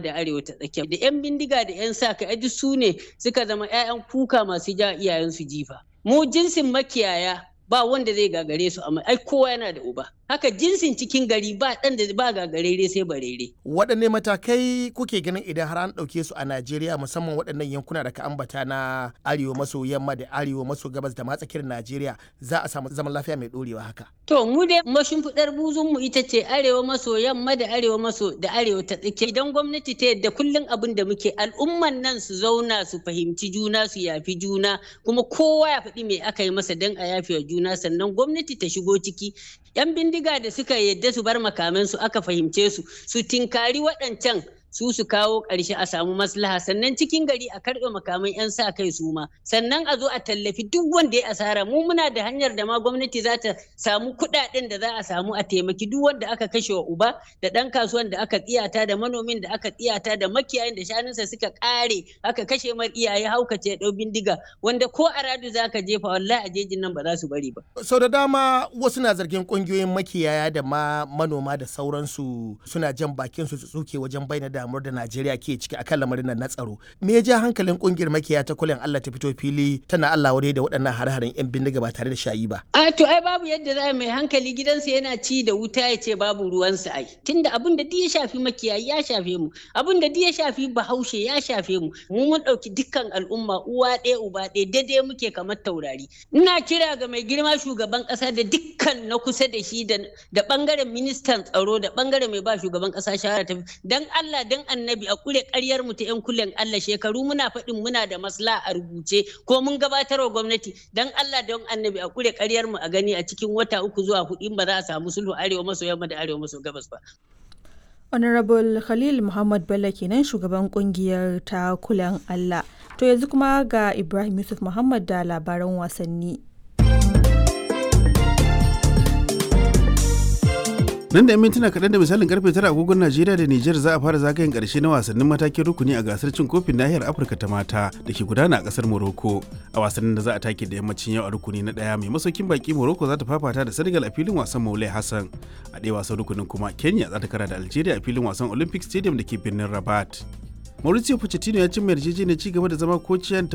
da arewa ta tsakiya da 'yan bindiga da 'yan sa kai duk su ne suka zama 'ya'yan kuka masu ja iyayensu jifa mu jinsin makiyaya ba wanda zai gagare su amma ai kowa yana da uba haka jinsin cikin gari ba ɗan da ba gagarere sai barere. waɗanne matakai kuke ganin idan har an ɗauke su a najeriya musamman waɗannan yankuna da ka ambata na arewa maso yamma da arewa maso gabas da matsakiyar najeriya za a samu zaman lafiya mai ɗorewa haka. to mu dai mashimfiɗar buzun mu ita ce arewa maso yamma da arewa maso da arewa ta tsakiya idan gwamnati ta yadda kullum abin da muke al'umman nan su zauna su fahimci juna su yafi juna kuma kowa ya faɗi me aka yi masa don a yafi wa juna sannan gwamnati ta shigo ciki yan bindiga da suka yadda su bar makamansu aka fahimce su su tinkari waɗancan su su kawo ƙarshe a samu maslaha sannan cikin gari a karɓe makaman 'yan sa kai su ma sannan a zo a tallafi duk wanda ya asara mu muna da hanyar da ma gwamnati za ta samu kuɗaɗen da za a samu a taimaki duk wanda aka kashe wa uba da ɗan kasuwan da aka tsiyata da manomin da aka tsiyata da makiyayin da shanunsa suka ƙare aka kashe mar iyaye haukace ɗau bindiga wanda ko a radu za ka jefa wallahi a jejin nan ba za su bari ba. sau da dama wasu na zargin ƙungiyoyin makiyaya da ma manoma da sauransu suna jan bakin su tsuke wajen bayyana damuwar da Najeriya ke ciki akan lamarin nan na tsaro. Me ya ja hankalin kungiyar makiya ta kulen Allah ta fito fili tana Allah wadai da waɗannan hare-haren 'yan bindiga ba tare da shayi ba. A to ai babu yadda za mai hankali gidansa yana ci da wuta ya ce babu ruwansa ai. Tunda abin da duk ya shafi makiyayi ya shafe mu, abin da duk ya shafi bahaushe ya shafe mu. Mu mun ɗauki dukkan al'umma uwa ɗaya uba ɗaya daidai muke kamar taurari. Ina kira ga mai girma shugaban ƙasa da dukkan na kusa da shi da ɓangaren ministan tsaro da ɓangaren mai ba shugaban ƙasa shawara ta dan Allah dan annabi a kure karyar mu ta yan kulen Allah shekaru muna faɗin muna da masla a rubuce ko mun gabatar wa gwamnati dan Allah don annabi a kure karyar mu a gani a cikin wata uku zuwa hudu ba za a samu sulhu arewa maso yamma da arewa maso gabas ba. Honorable Khalil Muhammad Bello kenan shugaban kungiyar ta kulen Allah. To yanzu kuma ga Ibrahim Yusuf Muhammad da labaran wasanni. nan da mintuna kaɗan da misalin karfe tara agogon najeriya da nijar za a fara zagayen ƙarshe na wasannin matakin rukuni a gasar cin kofin nahiyar afirka ta mata da ke gudana a ƙasar morocco a wasannin da za a take da yammacin yau a rukuni na ɗaya mai masaukin baki morocco za ta fafata da senegal a filin wasan maulai hassan a ɗaya wasan rukunin kuma kenya za ta kara da algeria a filin wasan olympic stadium da ke birnin rabat mauricio pochettino ya cimma yarjejeniyar ci gaba da zama kociyan